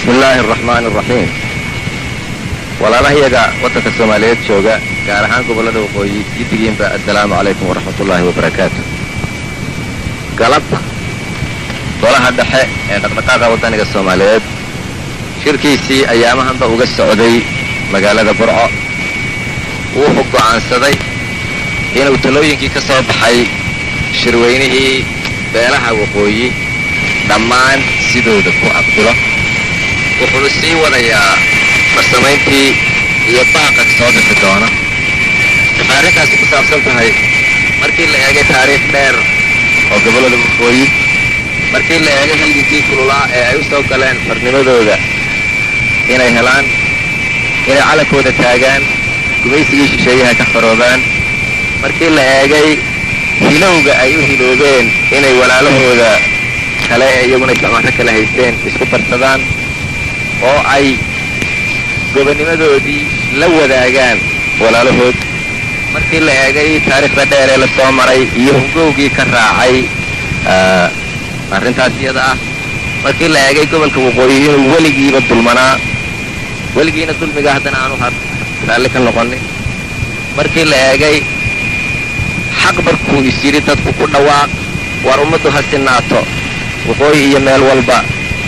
bismi illaahi araxmaani araxiim walaalahayaga waddanka soomaaliyeed jooga gaar ahaan gobollada waqooyi giddigiinba assalaamu calaykum waraxmat ullaahi wabarakaatu galabta golaha dhexe ee dhaqdhaqaaqa waddaniga soomaaliyeed shirkiisii ayaamahanba uga socday magaalada burco wuxuu go'aansaday inuu talooyinkii ka soo baxay shirweynihii beelaha waqooyi dhammaan sidooda ku aqbilo wuxuuna sii wadayaa farsamayntii iyo baaqa soo bixi doona waxay arrintaasi ku saabsan tahay markii la eegay taariikh dheer oo gobollada waqooyi markii la eegay halginkii kululaa ee ay u soo galeen farnimadooda inay helaan inay calankooda taagaan gumaysigii shisheeyaha ka faroobaan markii la eegay hilowga ay u hiloobeen inay walaalahooda kale ee iyaguna isticmaaro kala haysteen isku darsadaan oo ay gobonnimadoodii la wadaagaan walaalahood markii la eegay taariikhda dheer ee la soo maray iyo hungowgii ka raacay arrintaas iyada ah markii la eegay gobolka waqooyi inuu weligiiba dulmanaa weligiina dulmiga haddana aanu raalli ka noqonin markii la eegay xaq markuu is yidhi dadku ku dhawaaq war ummaddu ha sinaato waqooyi iyo meel walba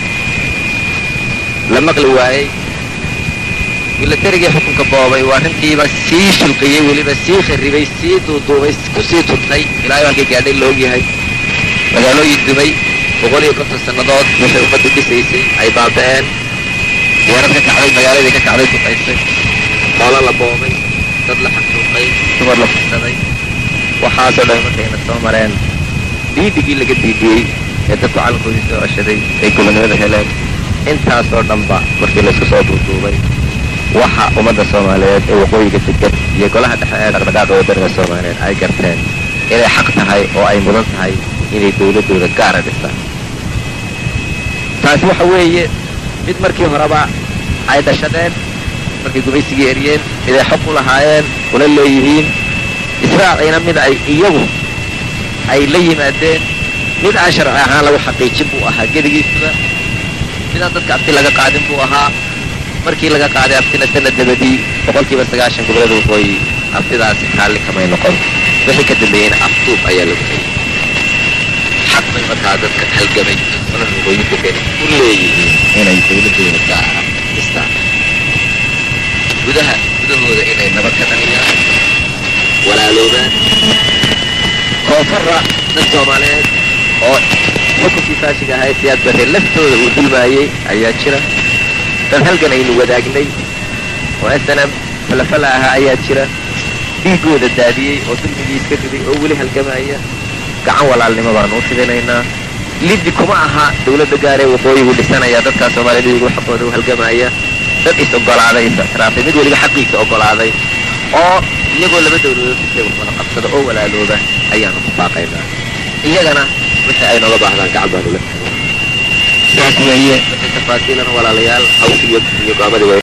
la maqli waayey milatarigii xukunka boobay waa arrintiiba sii shulqiyey weliba sii kharribay sii duuduumay ku sii turtay ilaa halkii gaadhay la ogyahay magaalooyin dumay boqol iyo konton sannadood waxay ummaddu dhisaysay ay baaba'een weerar ka kacday magaaladii ka kacday duqaysay xoolo la boobay dad la xasuuqay dumar la fursaday waxaasoo dhan markayna soo mareen diidigii laga diidiyey ee dadku calankoodii soo ceshaday ay gobonnimada heleen intaasoo dhanba markii laysku soo duuduubay waxa ummadda soomaaliyeed ee waqooyiga degan iyo golaha dhexe ee dhaqdhaqaaqa waddaniga soomaaliyeed ay garteen inay xaq tahay oo ay mudan tahay inay dawladdooda gaara dhistaan taasi waxa weeye mid markii horeba ay dhashadeen markay gumaysigii eryeen miday xog u lahaayeen una leeyihiin israaciina mid ay iyagu ay la yimaadeen mid aan sharci ahaan lagu xaqiijin buu ahaa gedigiisuba midaan dadka abti laga qaadin buu ahaa markii laga qaaday abtina sanad dabadii boqolkiiba sagaashan gobollada waqooyi abtidaasi kaalli kamay noqon wixii ka dambeeyeyna afduub ayaa lagu hayay xaq bay markaa dadka halgamay golaha waqooyi degan u leeyihiin inay dawladdooda gaara dhistaan gudaha gudahooda inay nabad ka dhaliyaan walaaloobaan koonfarra dad soomaaliyeed oo xukunkii faashiga ahaa ee siyaad barre laftooda uu dulmaayey ayaa jira dad halgan aynu wadaagnay oo snm falafala ahaa ayaa jira dhiiggooda daadiyey oo dulmigii iska riday oo weli halgamaya gacan walaalnimo baanu u fidinaynaa liddi kuma aha dawladda gaaree waqooyigu dhisanaya dadkaa soomaaliyed iyagu xaqooda u halgamaya dad is ogolaaday is ictiraafay mid weliba xaqiisa ogolaaday oo iyagoo laba dawladood isay wada qabsada oo walaalooba ayaanu ku baaqaynaa iyagana wixii ay nooga baahdaan gacan baanu la sidaas weeye wixii tafaasiilana walaalayaal hawshii iyo go'aamadii